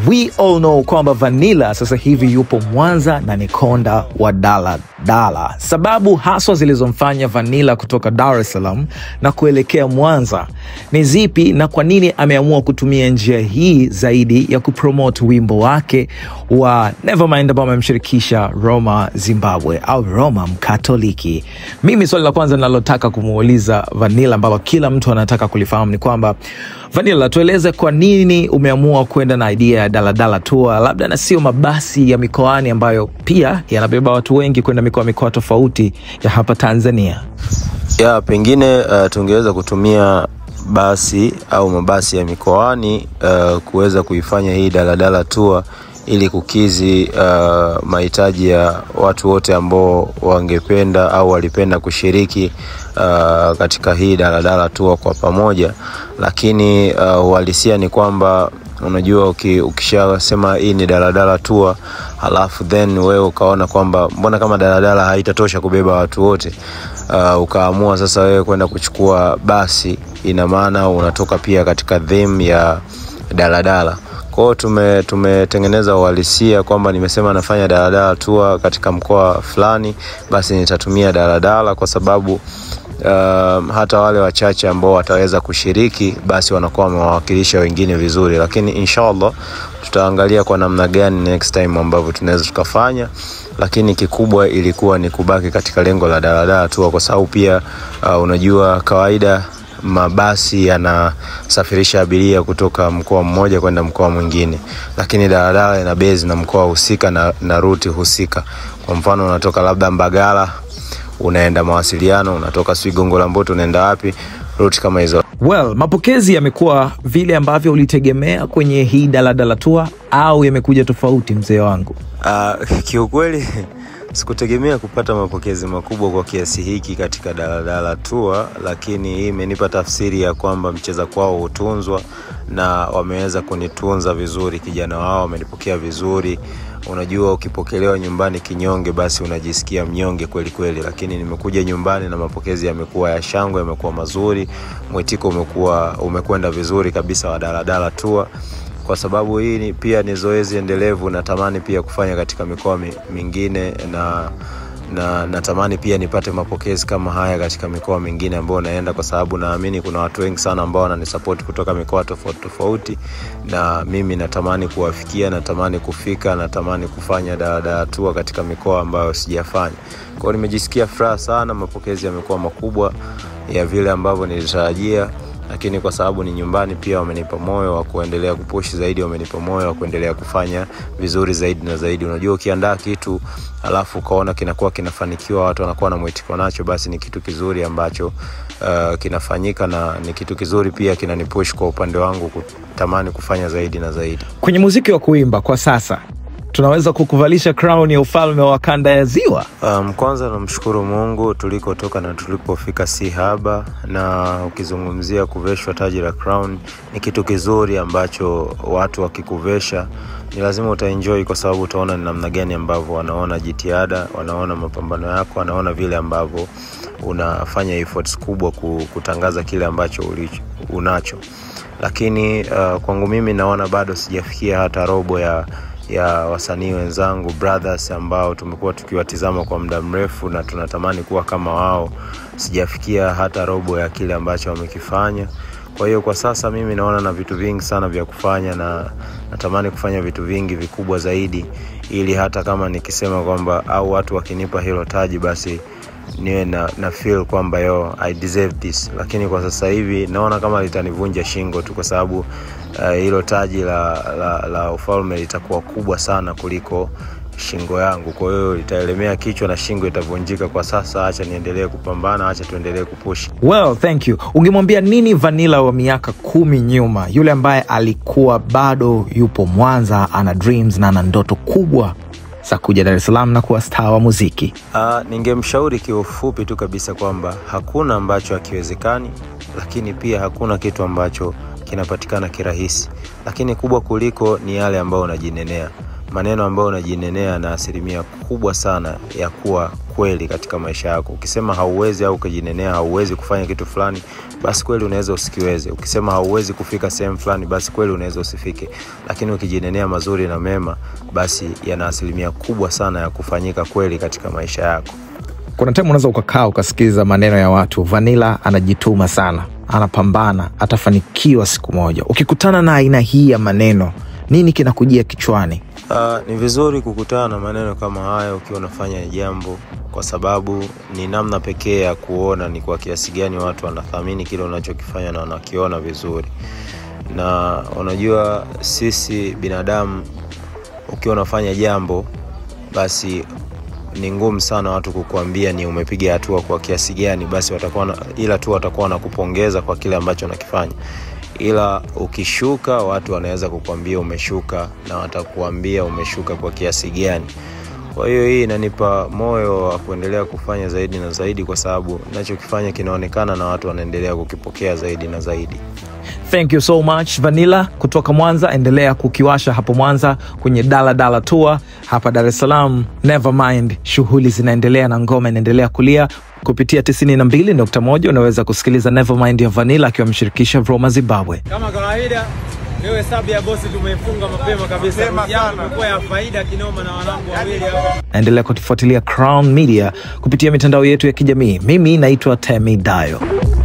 we all know kwamba Vanilla sasa hivi yupo Mwanza na ni konda wa Dala Dala. Sababu haswa zilizomfanya Vanilla kutoka Dar es Salaam na kuelekea Mwanza ni zipi, na kwa nini ameamua kutumia njia hii zaidi ya kupromote wimbo wake wa Nevermind ambao amemshirikisha Roma Zimbabwe au Roma Mkatoliki? Mimi swali la kwanza ninalotaka kumuuliza Vanilla ambalo kila mtu anataka kulifahamu ni kwamba Vanilla, tueleze kwa nini umeamua kwenda na idea ya daladala tour, labda na sio mabasi ya mikoani ambayo pia yanabeba watu wengi kwenda mikoa mikoa tofauti ya hapa Tanzania. ya pengine uh, tungeweza kutumia basi au mabasi ya mikoani uh, kuweza kuifanya hii daladala tour ili kukizi uh, mahitaji ya watu wote ambao wangependa au walipenda kushiriki uh, katika hii daladala tour kwa pamoja, lakini uh, uhalisia ni kwamba unajua uki, ukishasema hii ni daladala tour halafu then wewe ukaona kwamba mbona kama daladala haitatosha kubeba watu wote uh, ukaamua sasa wewe kwenda kuchukua basi, ina maana unatoka pia katika theme ya daladala. Kwa hiyo tume tumetengeneza uhalisia kwamba nimesema nafanya daladala tour katika mkoa fulani, basi nitatumia daladala kwa sababu uh, hata wale wachache ambao wataweza kushiriki basi wanakuwa wamewawakilisha wengine vizuri, lakini inshallah tutaangalia kwa namna gani next time ambavyo tunaweza tukafanya, lakini kikubwa ilikuwa ni kubaki katika lengo la daladala tu, kwa sababu pia uh, unajua kawaida mabasi yanasafirisha abiria kutoka mkoa mmoja kwenda mkoa mwingine, lakini daladala ina base na mkoa husika na, na ruti husika. Kwa mfano unatoka labda Mbagala unaenda mawasiliano, unatoka sijui Gongo la Mboto unaenda wapi, ruti kama hizo. Well, mapokezi yamekuwa vile ambavyo ulitegemea kwenye hii daladala tour au yamekuja tofauti, mzee wangu? Uh, kiukweli sikutegemea kupata mapokezi makubwa kwa kiasi hiki katika daladala tour, lakini hii imenipa tafsiri ya kwamba mcheza kwao hutunzwa na wameweza kunitunza vizuri. Kijana wao wamenipokea vizuri. Unajua, ukipokelewa nyumbani kinyonge, basi unajisikia mnyonge kweli kweli, lakini nimekuja nyumbani na mapokezi yamekuwa ya shangwe, yamekuwa mazuri, mwitiko umekuwa umekwenda vizuri kabisa wa daladala tour kwa sababu hii ni, pia ni zoezi endelevu. Natamani pia kufanya katika mikoa mi- mingine na na natamani pia nipate mapokezi kama haya katika mikoa mingine ambayo naenda, kwa sababu naamini kuna watu wengi sana ambao wananisupport kutoka mikoa tofauti tofauti, na mimi natamani kuwafikia, natamani kufika, natamani kufanya daladala tour katika mikoa ambayo sijafanya. Kwa hiyo nimejisikia furaha sana, mapokezi yamekuwa makubwa ya vile ambavyo nilitarajia lakini kwa sababu ni nyumbani pia wamenipa moyo wa kuendelea kupush zaidi, wamenipa moyo wa kuendelea kufanya vizuri zaidi na zaidi. Unajua, ukiandaa kitu alafu ukaona kinakuwa kinafanikiwa, watu wanakuwa na mwitiko nacho, basi ni kitu kizuri ambacho uh, kinafanyika na ni kitu kizuri pia kinanipush kwa upande wangu kutamani kufanya zaidi na zaidi. Kwenye muziki wa kuimba kwa sasa tunaweza kukuvalisha crown ya ufalme wa kanda ya Ziwa. Um, kwanza namshukuru Mungu tulikotoka na tulipofika si haba, na ukizungumzia kuveshwa taji la crown ni kitu kizuri ambacho watu wakikuvesha ni lazima utaenjoy, kwa sababu utaona ni namna gani ambavyo wanaona jitihada, wanaona mapambano yako, wanaona vile ambavyo unafanya efforts kubwa ku- kutangaza kile ambacho ulicho, unacho. Lakini uh, kwangu mimi naona bado sijafikia hata robo ya ya wasanii wenzangu brothers ambao tumekuwa tukiwatizama kwa muda mrefu na tunatamani kuwa kama wao. Sijafikia hata robo ya kile ambacho wamekifanya. Kwa hiyo kwa sasa mimi naona na vitu vingi sana vya kufanya na natamani kufanya vitu vingi vikubwa zaidi, ili hata kama nikisema kwamba au watu wakinipa hilo taji basi niwe na, na feel kwamba yo I deserve this, lakini kwa sasa hivi naona kama litanivunja shingo tu, kwa sababu uh, hilo taji la, la, la ufalme litakuwa kubwa sana kuliko shingo yangu, kwa hiyo itaelemea kichwa na shingo itavunjika. Kwa sasa acha niendelee kupambana, acha tuendelee kupush. Well, thank you. Ungemwambia nini Vanilla wa miaka kumi nyuma, yule ambaye alikuwa bado yupo Mwanza, ana dreams na ana ndoto kubwa za kuja Dar es Salaam na kuwa staa wa muziki? Uh, ningemshauri kiufupi tu kabisa kwamba hakuna ambacho hakiwezekani, lakini pia hakuna kitu ambacho kinapatikana kirahisi, lakini kubwa kuliko ni yale ambayo unajinenea. maneno ambayo unajinenea na asilimia kubwa sana ya kuwa kweli katika maisha yako. Ukisema hauwezi au ukijinenea hauwezi kufanya kitu fulani, basi kweli unaweza usikiweze. Ukisema hauwezi kufika sehemu fulani, basi kweli unaweza usifike. Lakini ukijinenea mazuri na mema, basi yana asilimia kubwa sana ya kufanyika kweli katika maisha yako. Kuna time unaweza ukakaa ukasikiza maneno ya watu, Vanilla anajituma sana, anapambana, atafanikiwa siku moja. Ukikutana na aina hii ya maneno, nini kinakujia kichwani? Uh, ni vizuri kukutana na maneno kama haya ukiwa unafanya jambo, kwa sababu ni namna pekee ya kuona ni kwa kiasi gani watu wanathamini kile unachokifanya na wanakiona vizuri. Na unajua sisi binadamu, ukiwa unafanya jambo, basi ni ngumu sana watu kukuambia ni umepiga hatua kwa kiasi gani, basi watakuwa na, ila tu watakuwa wanakupongeza kwa kile ambacho unakifanya ila ukishuka watu wanaweza kukwambia umeshuka na watakuambia umeshuka kwa kiasi gani. Kwa hiyo hii inanipa moyo wa kuendelea kufanya zaidi na zaidi, kwa sababu nachokifanya kinaonekana na watu wanaendelea kukipokea zaidi na zaidi. Thank you so much Vanilla kutoka Mwanza. Endelea kukiwasha hapo Mwanza kwenye Dala Dala Tour. Hapa Dar es Salaam, never mind, shughuli zinaendelea na ngoma inaendelea kulia kupitia 92.1 unaweza kusikiliza Nevermind ya Vanilla akiwa ameshirikisha Roma Zimbabwe. Kama kawaida leo hesabu ya bosi tumeifunga mapema kabisa. Jana imekuwa ya faida kinoma na wanangu wawili hapa. Naendelea kutufuatilia Crown Media kupitia mitandao yetu ya kijamii. Mimi naitwa Temi Dayo.